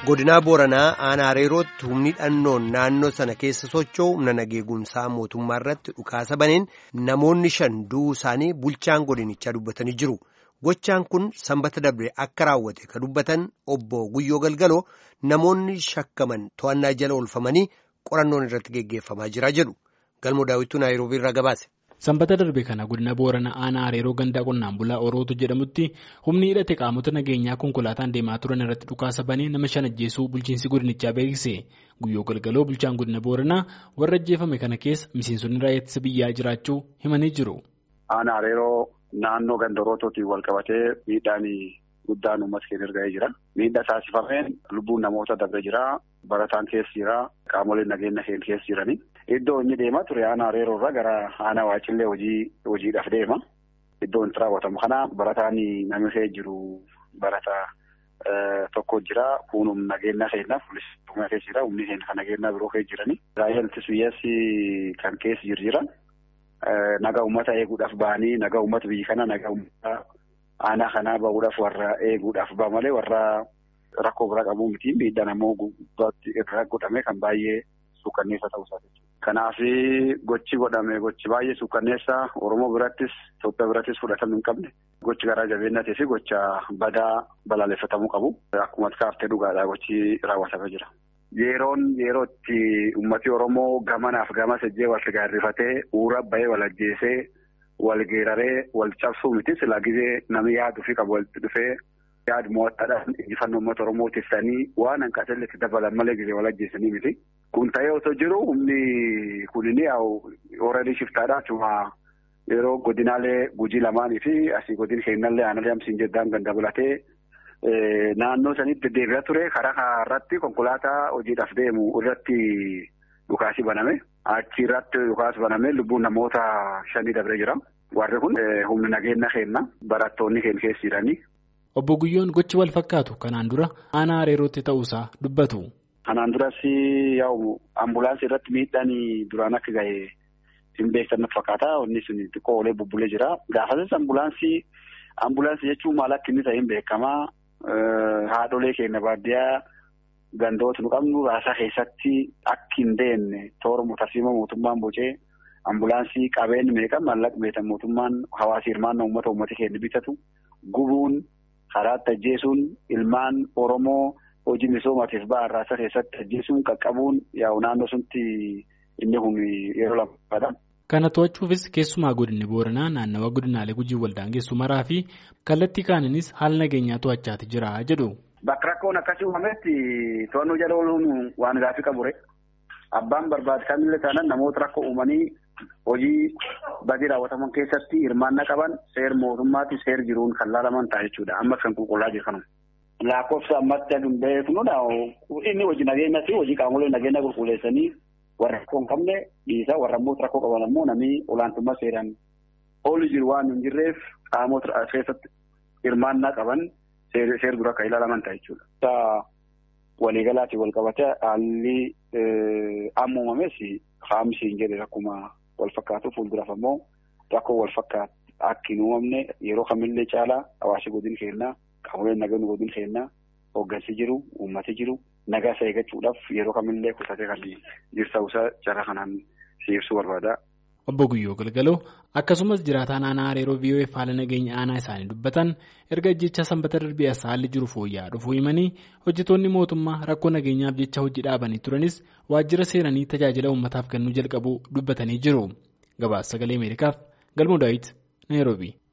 godinaa booranaa aanaa hareerootti humni dhannoon naannoo sana keessa socho'u humna nageegumsaa mootummaa irratti dhukaasa baneen namoonni shan du'uu isaanii bulchaan godinichaa dubbatanii jiru. Gochaan kun sanbata darbe akka raawwate ka dubbatan obbo Guyyoo Galgaloo namoonni shakkaman to'annaa jala oolfamanii qorannoon irratti geggeeffamaa jira jedhu. Galmoo daawwituu Naayiroobii irraa gabaase. Sanbata darbe kana godina Booranaa aanaa Hareeroo gandaa qonnaan bulaa Orootu jedhamutti humni hidhate qaamota nageenyaa konkolaataan deemaa turan irratti dhukaasa banee nama shan ajjeesuu bulchiinsi godinichaa beeksise. Guyyoo Galgaloo bulchaan godina Booranaa warra ajjeefame kana keessa miseensonni raayyaa ittisa biyyaa jiraachuu himanii jiru. Aanaa Hareeroo naannoo ganda Orootuutiin wal qabatee miidhaan guddaan uummata keenya erga'ee jira. Miidhaa taasifameen lubbuun namoota darbee jira. Barataan keessa jira. Qaamoleen nageenya keenya keessa jirani. Iddoo inni deemaa ture aanaa Hareeroo irraa gara aanaa Waacillee hojii hojiidhaaf deema. Iddoo itti raawwatamu kana barataan namni keessa jiru barataa tokko jira. Kun humna nageenya keenya polisii keessa jira. Humni keenya kan nageenya biroo keessa jirani. Raayyaan ittisa biyyaas kan keessa jiru jira. Nagaa uummata eeguudhaaf ba'anii nagaa uummata biyya kana nagaa uummata aanaa kanaa bahuudhaaf warra eeguudhaaf ba'a malee warra rakkoo biraa qabu miti. Miidhaan ammoo gubbaatti irraa godhame kan baay'ee suukanneessa ta'uu isaati. Kanaaf gochi godhame gochi baay'ee suukanneessa Oromoo birattis Itoophiyaa birattis fudhatama hin qabne gochi garaa jabeenyatii fi gocha badaa balaaleffatamuu qabu. Akkuma kaaftee dhugaadhaa gochi raawwatamee jira. Yeroon yeroo itti uummati Oromoo gamanaaf gama sejjee wal gaarrifatee uura bahee wal ajjeesee wal geeraree wal cabsuu miti silaa gizee namni yaaduu fi qabu walitti dhufee yaadu mo'attaadhaan injifannoo uummata Oromoo tiksanii waan hanqatelle itti dabalan malee gizee wal ajjeesanii miti. Kun ta'ee osoo jiru humni kunini ooradii shiftaadha achuma yeroo godinaalee gujii lamaanii fi asii godin keennallee aanaalee hamsiin jeddaan ganda bulatee naannoo sanitti deddeebi'aa ture karaa irratti konkolaataa hojiidhaaf deemu irratti dhukaasi baname achi irratti dhukaasi baname lubbuun namoota shanii dabree jira. Warri kun humni nageenya keenya barattoonni keenya keessa jiranii. Obbo Guyyoon gochi wal fakkaatu kanaan dura aanaa Hareerootti ta'uusaa dubbatu. Kanaan duras yaa'u ambulaansii irratti miidhaan duraan akka gahe hin beektan fakkaata. Inni sun xiqqoo olee bubbulee jira. Gaafasas ambulaansii ambulaansii jechuun maal akka inni ta'e hin beekamaa. Haadholee keenya baadiyyaa gandoota nu qabnu raasaa keessatti akka hin deemne toora tarsiima mootummaan bocee ambulaansii qabeen meeqa maallaqa meetan mootummaan hawaasa hirmaannaa uummata uummata keenya bitatu gubuun karaatti ajjeesuun ilmaan Oromoo. Hojii misoomaatiif ba'an raasaa keessatti ajjeesuun qaqqabuun yaa'u naannoo suntti inni kun yeroo lammaadha. Kana to'achuufis keessumaa godinni Booranaa naannawa godinaalee gujii waldaangeessu maraa fi kallattii kaaninis haala nageenyaa to'achaati jira jedhu. Bakka rakkoon akkasii uumametti to'annoo jala ooluun waan gaaffii qabure. Abbaan barbaade kamillee taanaan namoota rakkoo uumanii hojii badii raawwataman keessatti hirmaannaa qaban seer mootummaatti seer jiruun kan laalaman ta'a jechuudha. Amma kan qulqullaa jiru kanuma. Lakkoofsa ammatti aduu beeknudha. Inni hojii nageenyaa fi hojii qaamolee nageenya qulqulleessanii warra rakkoo hin qabne dhiisaa warra immoo rakkoo qaban ammoo namni olaantummaa seeraan oolu jiru waan hin jirreef qaamota keessatti hirmaannaa qaban seer dura akka ilaalaman ta'a jechuudha. Waliigalaatiin wal qabatee haalli amma uumames haamsi hin jedhe akkuma wal fakkaatu fuulduraaf ammoo rakkoo wal fakkaatu akka hin uumamne yeroo kamillee caalaa hawaasa godin kennaa. Qaamoleen nageenya godin kennaa hooggansi jiru uummati jiru nagaa isa eeggachuudhaaf yeroo kamillee kutatee kan jirta'uusaa carraa kanaan ibsuu barbaada. Obbo Guyyoo Galgaloo akkasumas jiraataan aanaa Hareeroo VOF haala nageenya aanaa isaanii dubbatan erga ajjecha sanbata darbee as haalli jiru fooyya'aa dhufuu himanii hojjetoonni mootummaa rakkoo nageenyaaf jecha hojii dhaabanii turanis waajjira seenanii tajaajila uummataaf kennuu jalqabuu dubbatanii jiru. Gabaasa sagalee Ameerikaaf Galmoo Daawit Naayiroobii.